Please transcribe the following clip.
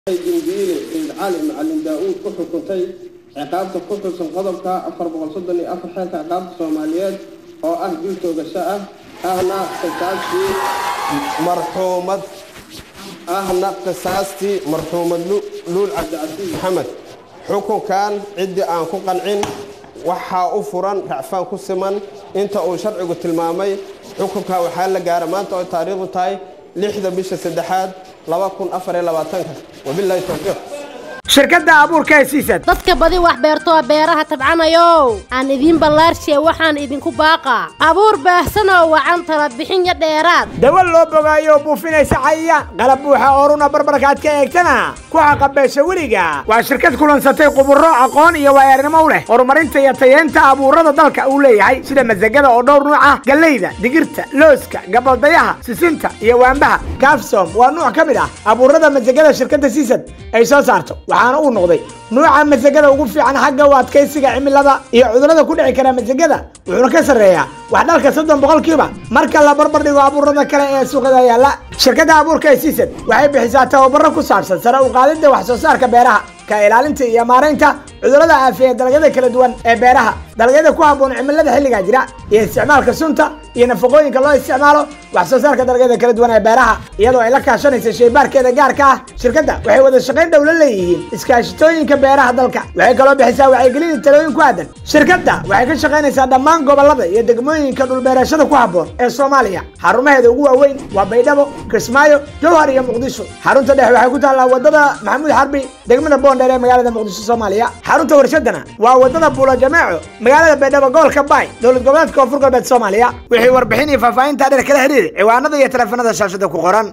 dindiile sayid cali macalin daa-uud ku xukuntay ciqaabta ku xusan qodobka afar boqol soddon iyo afar xeelka ciqaabta soomaaliyeed oo ah dil toogasho ah ahna qisaastii marxuumad ahna qisaastii marxuumad luul cabdicasiis maxamed xukunkan ciddii aan ku qancin waxaa u furan racfaan ku siman inta uu sharcigu tilmaamay xukunka waxaa la gaara maanta oo taariikhdu tahay lixda bisha saddexaad laba kun afar iyo labaatanka wabilaahi towfiiq shirkadda abuurka ee siisad dadka badi wax beertoo beeraha tabcanayow aan idiin ballaarshiye waxaan idinku baaqaa abuur baahsanoo wacan tala bixinyo dheeraad dawa loo bogaayo buufinaysa cayayaan qalab buuxa oo runa barbarkaad ka eegtana ku xaqabeesha weliga waa shirkad kulansatay quburo aqoon iyo waayaarnimo u leh horumarinta iyo tayeenta abuurada dalka uu leeyahay sida masagada oo dhowr nuuc ah gallayda digirta looska gabaldayaha sisinta iyo waambaha gafsom waa nuuc ka mid ah abuurada masagada shirkadda siisad ay soo saarto waxaana uu noqday nuuca masagada ugu fiican xagga u adkaysiga cimilada iyo cudurrada ku dhici kara masagada wuxuuna ka sarreeyaa wax dhalka soddon boqolkiiba marka la barbar dhigo abuurada kale ee suuqada yaalla shirkadda abuurka ee siisad waxay bixisaa tababaro ku saabsan sare u qaadidda wax soo saarka beeraha ka ilaalinta iyo maaraynta cudurrada aafiya dalagyada kala duwan ee beeraha dalagyada ku habboon cimilada xilligaa jira iyo isticmaalka sunta iyo nafaqooyinka loo isticmaalo wax soo saarka dalagyada kala duwan ee beeraha iyadoo ay la kaashanaysa shaybaarkeeda gaarka ah shirkadda waxay wada shaqayn dhow la leeyihiin iskaashitooyinka beeraha dalka waxay kaloo bixisaa wacyigelin iyo talooyin ku aadan shirkadda waxay ka shaqaynaysaa dhammaan gobollada iyo degmooyinka dhulbeerashada ku habboon ee soomaaliya xarumaheeda ugu waaweyn waa baydhabo kismaayo jowhar iyo muqdisho xarunta dhexe waxay ku taallaa wadada maxamuud xarbi degmada boondheer ee magaalada muqdisho soomaaliya xarunta warshadana waa wadada buulo jameeco magaalada baydhabo gobolka baay dowlad goboleedka koonfur galbeed soomaaliya wixii warbixin iyo faahfaahinta dheer kala xiriir ciwaanada iyo taleefanada shaashada ku qoran